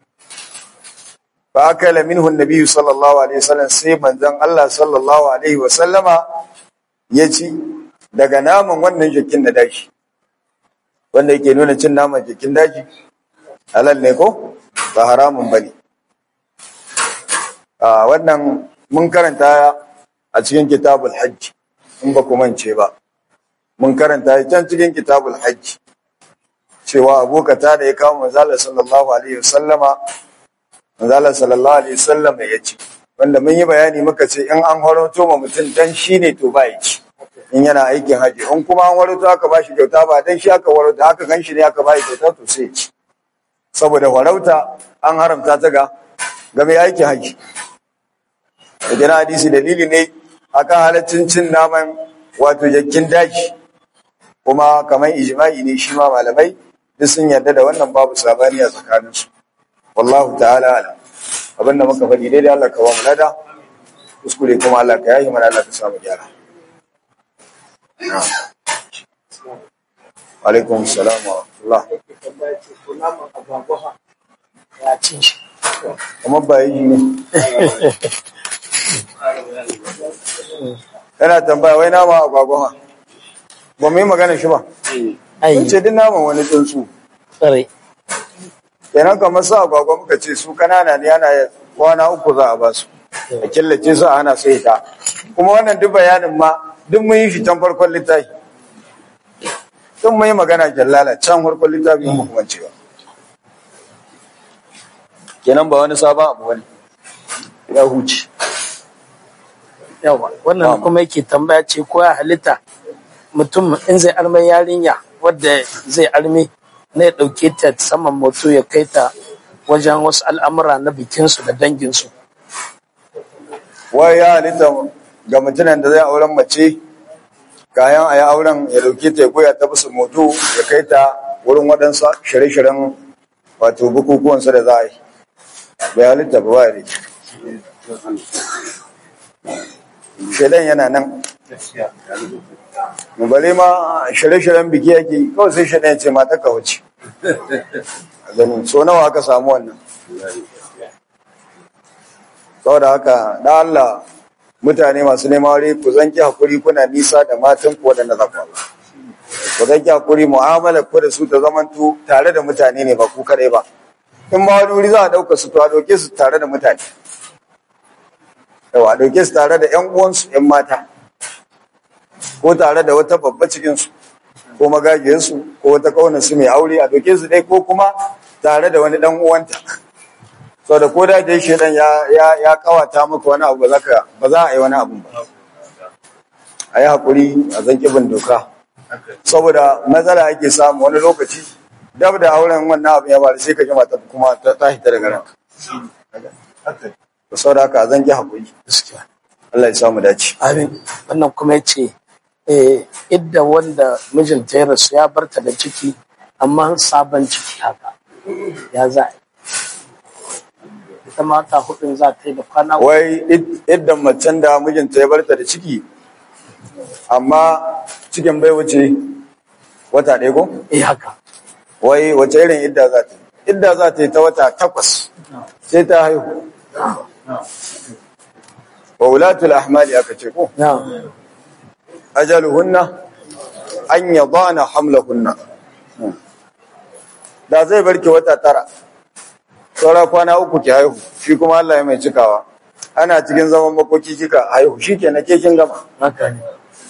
fa akala minhu annabi sallallahu alaihi wasallam sai manzon Allah sallallahu alaihi wasallama ya ci daga naman wannan jakkin na daji wanda yake nuna cin naman jakkin daji halal ne ko ba haramun bane a wannan mun karanta a cikin kitabul hajj in ba ku mance ba mun karanta can cikin kitabul hajj cewa abokata da ya kawo manzala sallallahu alaihi wasallama manzala sallallahu alaihi wasallama ya ce wanda mun yi bayani muka ce in an horoto ma mutum dan shi ne to ba ya ci in yana aikin haji in kuma an horoto aka ba shi kyauta ba dan shi aka horoto haka gan shi ne aka ba shi kyauta to sai ya ci saboda farauta an haramta ta ga ga mai aikin haji idan hadisi dalili ne akan halaccin cin naman wato jakkin daji kuma kamar ijma'i ne shi ma malamai duk sun yarda da wannan babu sabani a tsakaninsu wallahu ta'ala alam abinda muka faɗi daidai Allah ka ba mu lada kuskure kuma Allah ka yayi mana Allah ka samu gyara alaikum salam wa rahmatullah kamar ba yi ne yana tambaya wai nama agwagwa ba mu yi magana shi ba Kun ce duk naman wani tsuntsu Tsare. kenan kamar su agwagwa muka ce su kanana ne ana kwana uku za a ba su a killace su a hana su ita kuma wannan duk bayanin ma duk mun yi shi can farkon littafi duk mun yi magana jallala can farkon littafi mun kuma cewa kenan ba wani sabon abu bane ya huce yawa wannan kuma yake tambaya ce ko ya halitta mutum in zai arme yarinya wadda zai arme na ya ɗauke ta saman moto ya kai ta wajen wasu al'amura na bikinsu da danginsu wai ya halitta ga mutumin da zai auren mace kayan a yi auren ya dauke ta ya goya ta bisa moto ya kai ta wurin waɗansa shirye-shiryen wato bukukuwansa da za a yi bai halitta ba ba ya shaidan yana nan bale ma shirye-shiryen biki yake yi, kawai sai shaidan ya ce mata ka wuce A gani so nawa aka samu wannan saboda haka da Allah mutane masu neman aure ku zanki hakuri kuna nisa da matan ku waɗanda za ku aura. ku zanki hakuri mu'amala ku da su ta zamanto tare da mutane ne ba ku kadai ba in ma wani wuri za a ɗauka su to a ɗauke su tare da mutane yawa a ɗauke su tare da ƴan uwansu ƴan mata ko tare da wata babba cikinsu ko magajiyarsu ko wata ƙaunarsu mai aure a ɗauke su ɗai ko kuma tare da wani ɗan uwanta sau da ko da dai shaidan ya ya ya kawata maka wani abu ba za ka ba za a yi wani abu ba a yi haƙuri a zan bin doka saboda matsala ake samu wani lokaci dab da auren wannan abu ya bari sai ka ji mata kuma ta ta hita daga ranka sau da haka a zan ki haƙuri gaskiya Allah ya samu dace amin wannan kuma ya ce eh, idda wanda mijinta ya rasu ya barta da ciki amma sabon ciki haka ya za a yi ita mata hudun za ta yi da kwana uku. wai id- iddan macen da mijinta ya barta da ciki amma cikin bai wuce wata ɗaya ko eh haka wai wace irin idda za ta yi idda za ta yi ta wata takwas sai ta haihu wa wulatul ahmali aka ce ko na ajaluhunna an yadana hamlahunna da zai barke wata tara saura kwana uku ki haihu shi kuma Allah ya mai cikawa ana cikin zaman makoki kika haihu shi ke na ke kin gama haka ne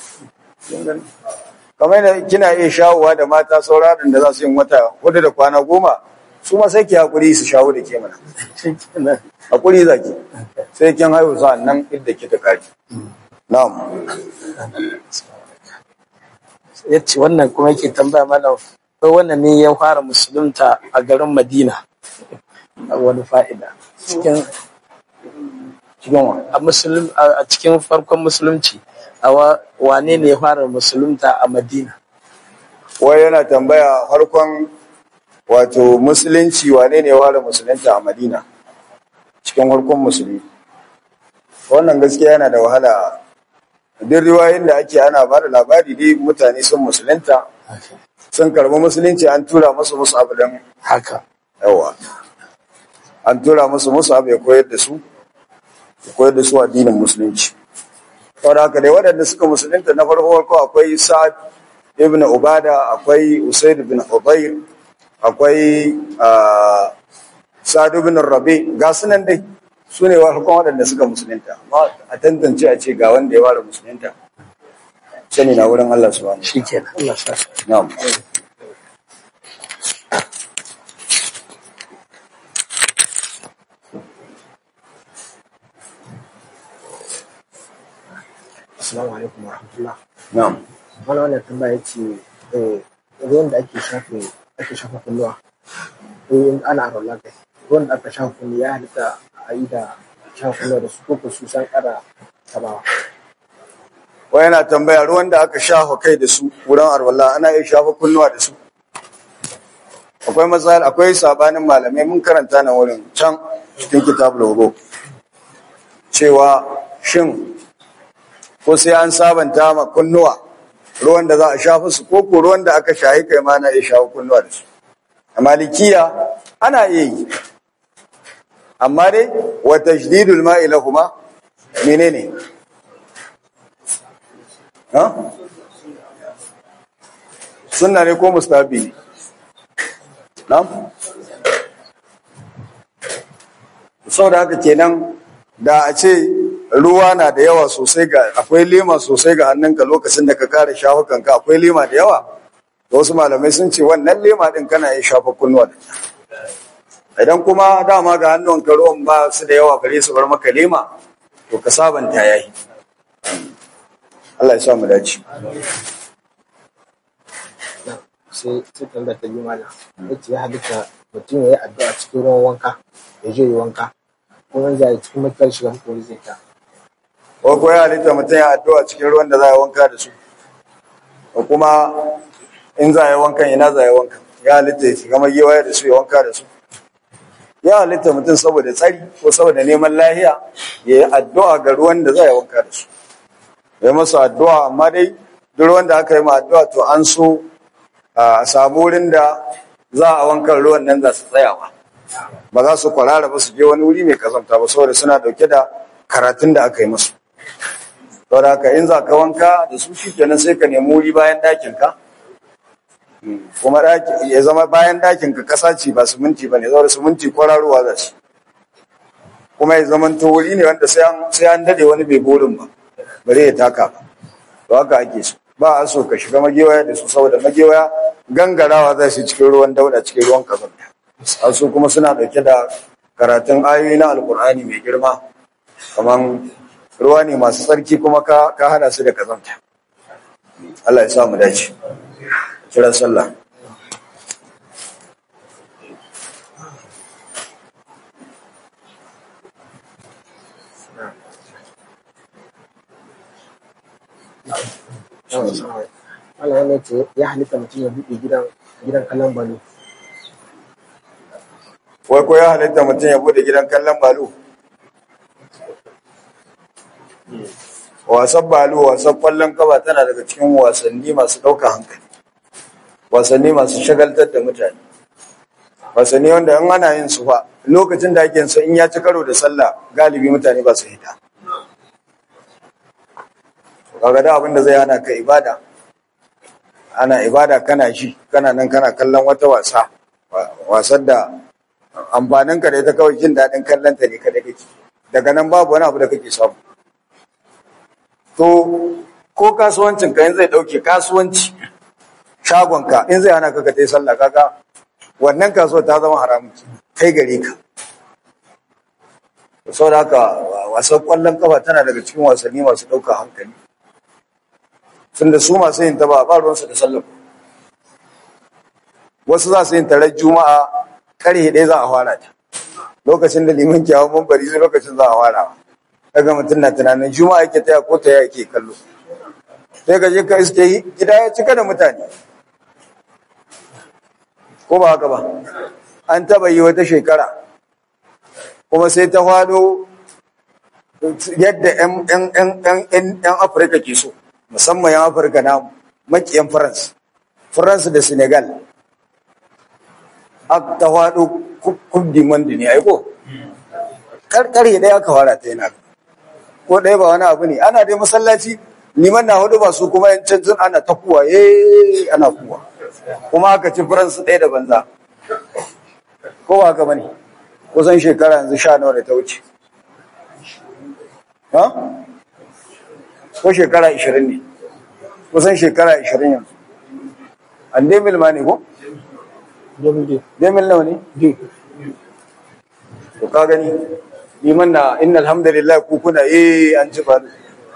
kamar yadda kina iya shawowa da mata sauraron da za su yi wata hudu da kwana goma su ma sai ki hakuri su shawo da ke mana shi kenan hakuri zaki sai kin haihu sa'an nan idda ki ta kari na'am ya ce wannan kuma yake tambaya mana wai wannan ne ya fara musulunta a garin madina a wani fa'ida cikin cikin wa a musulun a cikin farkon musulunci a wa- wane ne ya fara musulunta a madina wai yana tambaya farkon wato musulunci wane ne ya fara musulunta a madina cikin farkon musulmi wannan gaskiya yana da wahala duk riwayoyin da ake ana ba da labari dai mutane sun musulunta sun karbi musulunci an tura musu musu abu don haka yawa an tura musu musu abu ya koyar da su ya koyar da su addinin musulunci saboda haka dai waɗanda suka musulunta na farko farko akwai sa'ad ibn ubada akwai usaid ibn hudayr akwai ah, sa'ad ibn rabi ga su nan dai su ne farkon waɗanda suka musulunta amma a tantance a ce ga wanda ya fara musulunta sani na wurin Allah subhanahu shi kenan Allah sa shi. na'am Assalamu alaikum wa rahmatullah. na'am Wani wannan tambaya ce eh, ruwan da ake shafe ake shafa kulluwa in ana rola kai ruwan da aka shafa kullu ya halitta a yi da shafa kulluwa da su ko ko su san kara tabawa. wai yana tambaya ruwan da aka shafa kai da su wurin arwala ana iya shafa kunnuwa da su akwai matsala akwai sabanin malamai mun karanta nan wurin can cikin kitabul wudu cewa shin ko sai an sabanta ma kunnuwa ruwan da za a shafa su ko ko ruwan da aka shahi kai ma na iya shafa kunnuwa da su a malikiya ana iya yi amma dai wa tajdidul ma'i lahuma menene ha sunna ne ko mustahabi ne na'am saboda haka kenan da a ce ruwa na da yawa sosai ga akwai lema sosai ga hannunka lokacin da ka kare shafukanka akwai lema da yawa da wasu malamai sun ce wannan lema din kana iya shafa kunnuwa da ita idan kuma dama ga hannunka ruwan ba su da yawa bare su bar maka lema to ka sabanta yayi Allah ya sa mu dace na sai sai tambaya ta biyu mana yace ya halitta mutum ya yi addu'a cikin ruwan wanka ya je yi wanka kuma zai cikin matukar shiga hakori zai ta ko ko ya halitta mutum ya addu'a cikin ruwan da za a yi wanka da su ko kuma in za a yi wankan ina za a yi wankan ya halitta ya shiga magewa da su ya wanka da su ya halitta mutum saboda tsari ko saboda neman lahiya ya yi addu'a ga ruwan da za a yi wanka da su ya yi masa addu'a amma dai duk ruwan da aka yi ma addu'a to an so a samu wurin da za a wankan ruwan nan za su tsayawa ba za su kwarara ba su je wani wuri mai kazanta ba saboda suna dauke da karatun da aka yi musu saboda haka in za ka wanka da su shi kenan sai ka nemi wuri bayan ɗakin ka kuma ɗaki ya zama bayan ɗakin ka kasa ce ba siminti ba ne saboda siminti kwararowa za su kuma ya zama to wuri ne wanda sai an sai an dade wani bai burin ba bare ya taka ba to haka ake so ba a so ka shiga magewaya da su saboda magewaya gangarawa za su cikin ruwan dauda cikin ruwan kazanta a su kuma suna dauke da karatun ayoyi na alkur'ani mai girma kaman ruwa ne masu tsarki kuma ka ka hada su da kazanta Allah ya sa mu dace kira sallah Allah ya ce ya halitta mutum ya buɗe gidan gidan kallon balo wai ko ya halitta mutum ya bude gidan kallon balu wasan balu wasan kwallon kaba tana daga cikin wasanni masu ɗaukar hankali wasanni masu shagaltar da mutane wasanni wanda in ana yin su fa lokacin da ake yin su in ya ci karo da sallah galibi mutane ba su hita kaga da abin da zai hana ka ibada ana ibada kana shi kana nan kana kallon wata wasa wasan da amfanin ka da ita kawai jin daɗin kallon ta ne kada kake daga nan babu wani abu da kake samu to ko kasuwancin ka in zai dauke kasuwanci shagon ka in zai hana ka ka tai sallah kaga wannan kasuwar ta zama haramun kai gare ka saboda haka wasan kwallon kafa tana daga cikin wasanni masu ɗaukar hankali tunda su masu yin ta ba ba ruwansu da sallah wasu za su yin tarar juma'a karhe ɗaya za a fara ta lokacin da liman ke hawan bari sai lokacin za a fara daga mutum na tunanin juma'a yake taya ko taya yake kallo sai ka je ka iske gida ya cika da mutane ko ba haka ba an taba yi wata shekara kuma sai ta fado yadda 'yan afirka ke so musamman 'yan afirka na makiyan france france da senegal ta faɗo kubdi mandi ne aiko karkare ɗaya aka fara ta yana ko ɗaya ba wani abu ne ana dai masallaci liman na hudu ba su kuma yan canjin ana ta kuwa eh ana kuwa kuma aka ci faransu ɗaya da banza ko ba haka bane kusan shekara yanzu sha nawa da ta wuce ha ko shekara ishirin ne kusan shekara ishirin yanzu an dai milma ne ko domin dai Demil nawa ne? To ka gani, liman na inna alhamdulillah ku kuna eh an ci faru.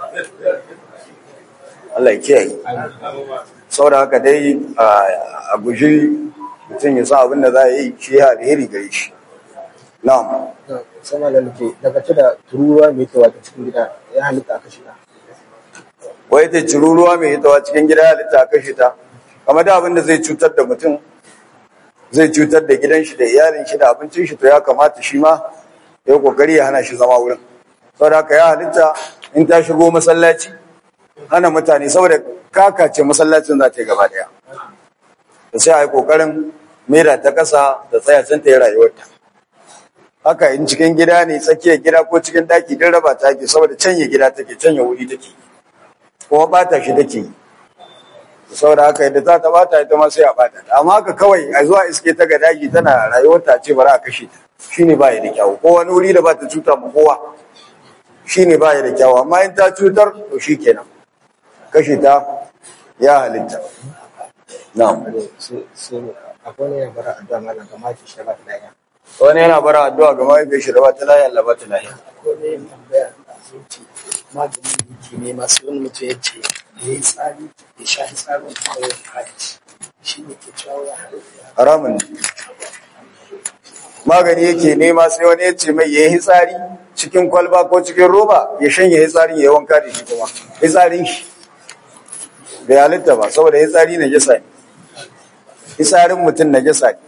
Allah ya kiyaye. Saboda haka dai a guji mutum ya sa abin da za a yi shi ya alheri gare shi. Na'am. sama da nake daga ce da tururuwa mai tawa ta cikin gida ya halitta aka shiga Wai ta ciruruwa mai hitawa cikin gida ya halitta a kashe ta. Kamar da abin da zai cutar da mutum zai cutar da gidan shi da iyalin shi da abincin shi to ya kamata shi ma ya yi kokari ya hana shi zama wurin saboda haka ya halitta in ta shigo masallaci hana mutane saboda kakace masallacin za ta yi gaba daya da sai a yi kokarin mera ta kasa da tsaya can ta yi rayuwarta haka in cikin gida ne tsakiyar gida ko cikin daki din raba ta ke saboda canye gida take canye wuri take kuma bata shi take yi saboda haka yadda za ta bata ita ma sai a bata ta amma haka kawai a zuwa iske ta ga daji tana rayuwar ta ce bari a kashe ta shine ba ya da kyawu ko wani wuri da ba ta cuta ma kowa shine ba ya da kyawu amma in ta cutar to shikenan kashe ta ya halitta na'am sai sai akwai wani yana bara addu'a malam ga maki shi ba ta lafiya wani yana bara addu'a ga mahaifiyar shi da ba ta lahiya Allah ba ta lahiya ko ne tambaya da sun ce magani yake ne masu wani mutum ya ce ya yi tsari ya sha tsarin kuma ya kaci shi ne ke cewa ya halitta haramun ne magani yake nema sai wani ya ce mai ya yi hitsari cikin kwalba ko cikin roba ya shanye hitsarin ya yi wanka da shi kuma hitsarin shi bai halitta ba saboda hitsari na jasa ne hitsarin mutum na jasa ne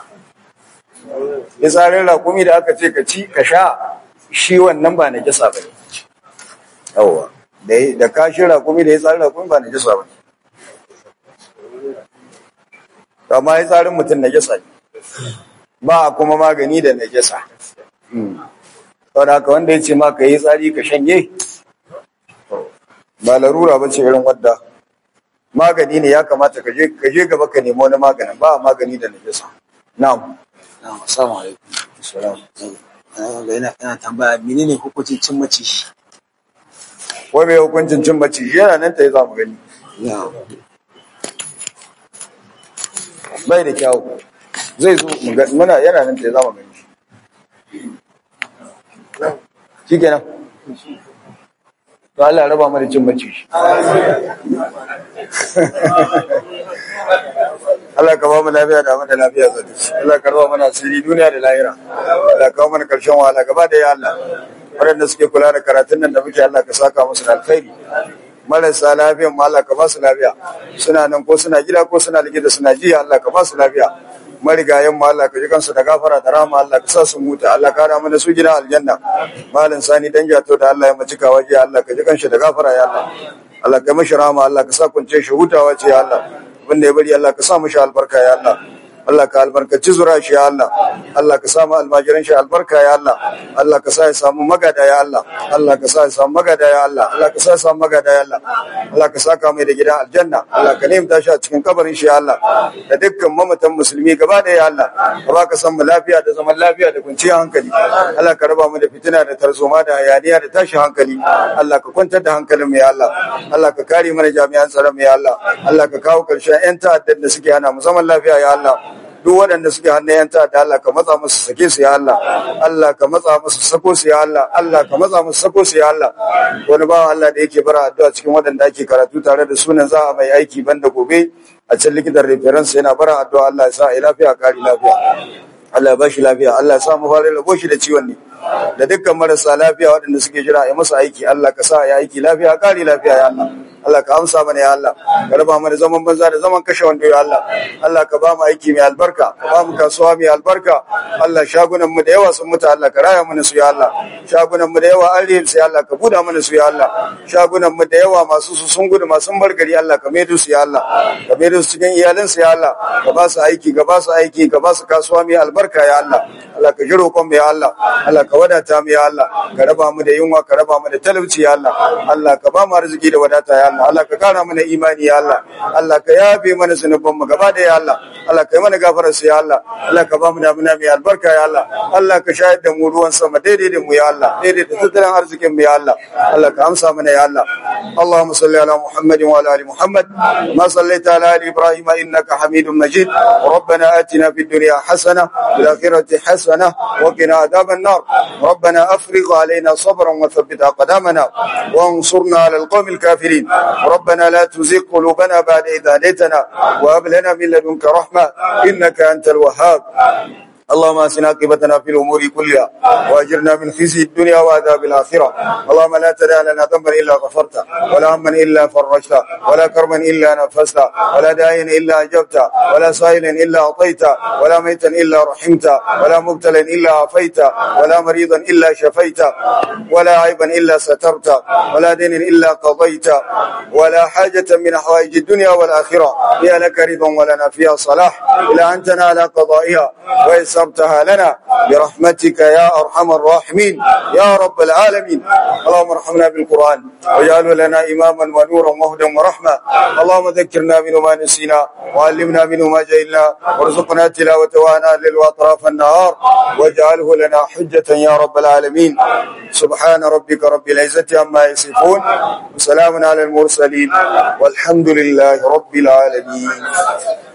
hitsarin rakumi da aka ce ka ci ka sha shi wannan ba na jasa ba ne yawwa da da kashin rakumi da hitsarin rakumi ba na jasa ba ne amma hitsarin mutum na jasa ne ba a kuma magani da najasa. Saboda haka wanda ya ce ma ka yi tsari ka shanye, ba larura ba ce irin wadda magani ne ya kamata ka je ka je gaba ka nemo wani maganin ba a magani da najasa. Na'am. Na'am, assalamu alaikum. Ga yana yana tambaya menene hukuncin cin maciji? Wai mai hukuncin cin maciji yana nan ta yi za mu gani. Na'am. Bai da kyawu. Zai zo mu ga muna yana nan ta yi za mu gani. Shi kenan. To Allah ya raba mu da cin maciji. Allah ka ba mu lafiya da mata lafiya zai Allah ka raba mana asiri duniya da lahira Allah ka kawo mana karshen wahala gaba da ya Allah waɗanda suke kula da karatun nan da muke Allah ka saka musu da alkhairi marasa lafiyan ma Allah ka ba su lafiya suna nan ko suna gida ko suna likita suna jiya Allah ka ba su lafiya marigayen mu Allah ka ji kansu da gafara da rahama Allah ka sa su muta Allah ka rama da su gida aljanna malam sani dan jato da Allah ya macika waje Allah ka ji kanshi da gafara ya Allah Allah ka mashi rahama Allah ka sa kunce shi hutawa ce ya Allah abinda ya bari Allah ka sa mashi albarka ya Allah Allah ka albarkaci zura shi ya Allah Allah ka samu almajiran shi albarka ya Allah Allah ka sa ya samu magada ya Allah Allah ka sa ya samu magada ya Allah Allah ka sa ya samu magada ya Allah Allah ka saka mai da gidan aljanna Allah ka nemta shi a cikin kabarin shi ya Allah da dukkan mamatan musulmi gaba da ya Allah ka baka san mu lafiya da zaman lafiya da kwanciyar hankali Allah ka raba mu da fitina da tarzoma da hayaniya da tashin hankali Allah ka kwantar da hankalin mu ya Allah Allah ka kare mana jami'an tsaron mu ya Allah Allah ka kawo karshen 'yan ta'addan da suke hana mu zaman lafiya ya Allah duk waɗanda suke hannun yan ta'adda Allah ka matsa musu sake su ya Allah Allah ka matsa musu sako su ya Allah Allah ka matsa musu sako su ya Allah wani bawa Allah da yake bara addu'a cikin waɗanda ake karatu tare da sunan za a mai aiki banda gobe a can likitan reference yana bara addu'a Allah ya sa a lafiya kari lafiya Allah ya ba shi lafiya Allah ya sa mu fara rabo shi da ciwon ne da dukkan marasa lafiya waɗanda suke jira a masa aiki Allah ka sa ya aiki lafiya kari lafiya ya Allah Allah ka amsa mana ya Allah ka raba mana zaman banza da zaman kashe wando ya Allah Allah ka ba mu aiki mai albarka ka ba mu kasuwa mai albarka Allah shagunan mu da yawa sun mutu Allah ka raya mana su ya Allah shagunan mu da yawa an rihe su ya Allah ka buda mana su ya Allah shagunan mu da yawa masu su sun gudu masu bar gari Allah ka maido su ya Allah ka maido su cikin iyalin su ya Allah ka ba su aiki ka ba su aiki ka ba su kasuwa mai albarka ya Allah Allah ka jiro kon ya Allah Allah ka wadata mu ya Allah ka raba mu da yunwa ka raba mu da talauci ya Allah Allah ka ba mu arziki da wadata ya Allah Allah ka kara mana imani ya Allah Allah ka yafe mana zunuban mu gaba da ya Allah Allah ka yi mana gafarar su ya Allah Allah ka ba mu damuna mai albarka ya Allah Allah ka shayar da mu ruwan sama daidai da mu ya Allah daidai da tattalin arzikin mu ya Allah Allah ka amsa mana ya Allah Allahumma salli ala Muhammad wa ala ali Muhammad ma sallaita ala ali Ibrahim innaka Hamidum Majid ربنا آتنا في الدنيا حسنة وفي الآخرة حسنة وقنا عذاب النار ربنا أفرغ علينا صبرا وثبت أقدامنا وانصرنا على القوم الكافرين ربنا لا تزغ قلوبنا بعد إذ هديتنا وهب لنا من لدنك رحمة إنك أنت الوهاب اللهم اسنا عاقبتنا في الامور كلها واجرنا من خزي الدنيا وعذاب الاخره اللهم لا تدع لنا ذنبا الا غفرته ولا هما الا فرجته ولا كرما الا نفسته ولا داعيا الا اجبته ولا سائلا الا اعطيته ولا ميتا الا رحمته ولا مبتلا الا عافيته ولا مريضا الا شفيته ولا عيبا الا سترته ولا دين الا قضيته ولا حاجه من حوائج الدنيا والاخره هي لك رضا ولنا فيها صلاح الا ان تنال قضائها ويسرتها لنا برحمتك يا ارحم الراحمين يا رب العالمين اللهم ارحمنا بالقران واجعله لنا اماما ونورا وهدى ورحمه اللهم ذكرنا منه ما نسينا وعلمنا منه ما جهلنا وارزقنا تلاوته وانا الليل واطراف النهار واجعله لنا حجه يا رب العالمين سبحان ربك رب العزه عما يصفون وسلام على المرسلين والحمد لله رب العالمين